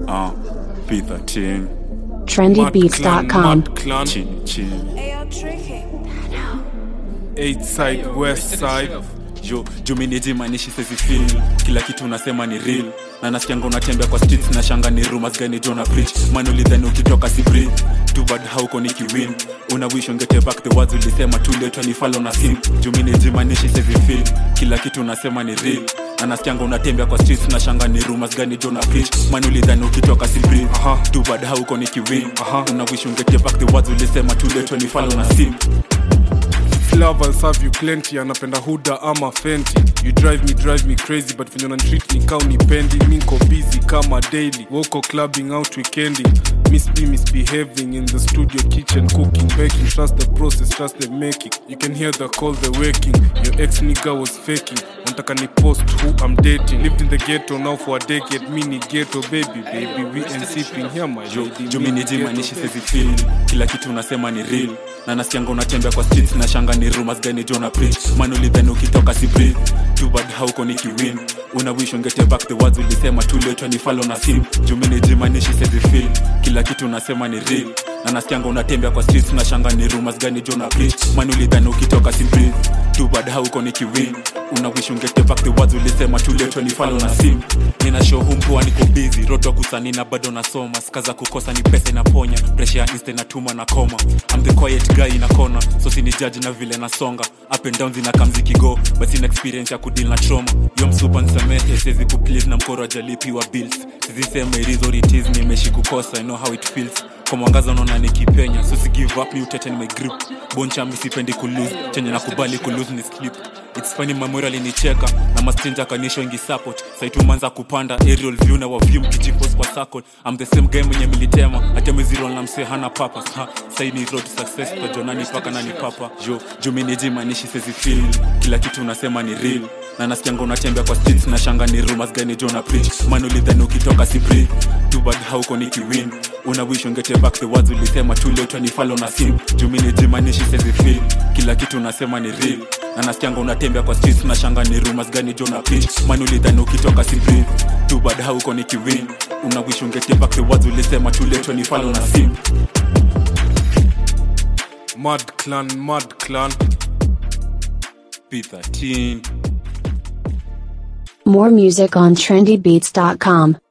uh, P13 trendybeats.com. Mad Clan, chini chini Ayo, tricky. eight side, west side. jo juminijimanishi sezifil kila kitu unasema ni real na nasikianga unatembea kwa streets na shanga ni rumors gani jona preach manulidhani ukitoka si breathe too bad hauko nikiwin una wish ungete back the words ulisema tuletwa ni falo na sim juminijimanishi sezifil kila kitu unasema ni real na nasikianga unatembea kwa streets na shanga ni rumors gani jona preach manulidhani ukitoka si breathe Aha. too bad hauko nikiwin Aha. una wish ungete back the words ulisema tuletwa ni falo na sim Love I'll serve you plenty anapenda huda ama fenti you drive me drive me crazy but venye treat ni kau nipendi niko busy kama daily woko clubbing out weekending miss be misbehaving in the studio kitchen cooking baking trust the process trust the making you can hear the call the waking your ex nigga was faking nataka ni post who I'm dating lived in the ghetto now for a decade mini ghetto baby baby we ain't sipping here my Jo- lady jo mini minijimanishi ghetto, baby. sezifil kila kitu unasema ni real na nasikianga unatembea kwa streets na shanga ni rumors gani jona preach manulidhani ukitoka si breathe too bad hauko nikiwin una wish ungete back the words ulisema tuletwa ni falo na sim juminijimanishi sezifil kila kitu unasema ni real na nasikianga unatembea kwa streets na shanga ni rumors gani jona preach manulidhani ukitoka si breathe too bad hauko nikiwin una wish ungete back the words ulisema tuletwa ni falo na sim nina show humpua niko busy roto kusanina bado nasoma skaza kukosa ni pesa inaponya presha ya insta inatuma na koma I'm the quiet guy in a corner so sini judge na vile nasonga up and down zina kamzi kigo but sina experience ya kudeal na trauma yo msupa nisamehe siwezi kuplease na mkoro ajalipiwa bills sizisema it is what it is nimeshi kukosa I know how it feels kwa mwangaza unaona nikipenya so si give up mi utete ni my grip boncha mi sipendi kulose chenye nakubali kulose ni slip It's funny memory alinicheka na mastrinja kanisho ingi support saitumanza kupanda aerial view na waview mkijipos kwa circle I'm the same guy mwenye militema ateme zero na mse hana purpose ha sai ni road to success kwa jonani paka nani papa jo jo mimi nijimanishi sezi feel kila kitu unasema ni real na nasikianga unatembea kwa streets na shanga ni rumors gani jona preach man ulidhani ukitoka si breathe too bad hauko nikiwin una wish ungete back the words ulisema tuletwa ni falo na sim jumi nijimanishi sezi feel kila kitu unasema ni real na nasikianga unatembea kwa streets na shanga ni rumors gani jona preach man ulidhani ukitoka si breathe too bad hauko nikiwin una wish ungete back the words ulisema tuletwa ni falo na sim Mad Clan, Mad Clan. P13 More music on trendybeats.com.